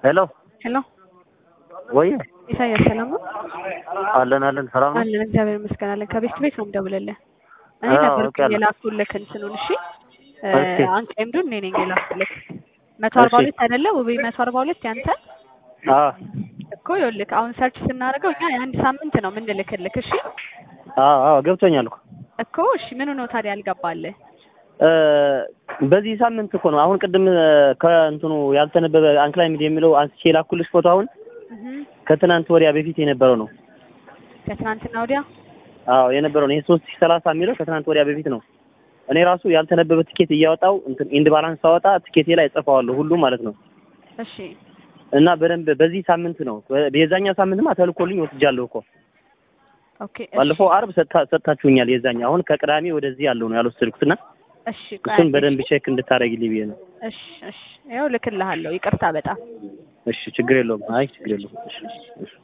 ሄሎ ሄሎ ወይ ኢሳያስ ሰላም ነው? አለን አለን ሰላም ነው። አለን እግዚአብሔር ይመስገን አለን። ከቤት ቤት ነው የምደውልልህ። እኔ አዎ፣ ነበርኩኝ አውቄያለሁ። የላኩልህ እንትኑን እሺ። እሺ። አንቀምዱን እኔ ነኝ የላኩልህ። መቶ አርባ እሺ። ሁለት አይደለ ውቤ? መቶ አርባ ሁለት ያንተ አዎ እኮ ይኸውልህ፣ አሁን ሰርች ስናደርገው እኛ የአንድ ሳምንት ነው የምንልክልክ። እሺ አዎ አዎ ገብቶኛል እኮ እኮ እሺ፣ ምኑ ነው ታዲያ ያልገባልህ? እ በዚህ ሳምንት እኮ ነው። አሁን ቅድም እ ከእንትኑ ያልተነበበ አንክላይምድ የሚለው አንስቼ የላኩልሽ ፎቶ አሁን እህ ከትናንት ወዲያ በፊት የነበረው ነው። ከትናንትና ወዲያ አዎ የነበረው ነው። ይሄ ሶስት ሺህ ሰላሳ የሚለው ከትናንት ወዲያ በፊት ነው። እኔ ራሱ ያልተነበበ ትኬት እያወጣው እንትን ኢንድ ባላንስ ሳወጣ ትኬቴ ላይ ጽፈዋለሁ ሁሉ ማለት ነው። እሺ እና በደንብ በዚህ ሳምንት ነው። የዛኛው ሳምንትማ ተልኮልኝ ወስጃለሁ እኮ ኦኬ እሺ፣ ባለፈው አርብ ሰጥታ- ሰጥታችሁኛል። የዛኛ አሁን ከቅዳሜ ወደዚህ ያለው ነው ያልወሰድኩትና እሺ ቆይ እሱን አንዴ፣ በደንብ እሺ። ቼክ እንድታደርግልኝ ብዬ ነው። እሺ እሺ፣ ይኸው ልክልሃለሁ። ይቅርታ በጣም እሺ ችግር የለውም። አይ ችግር የለውም። እሺ እሺ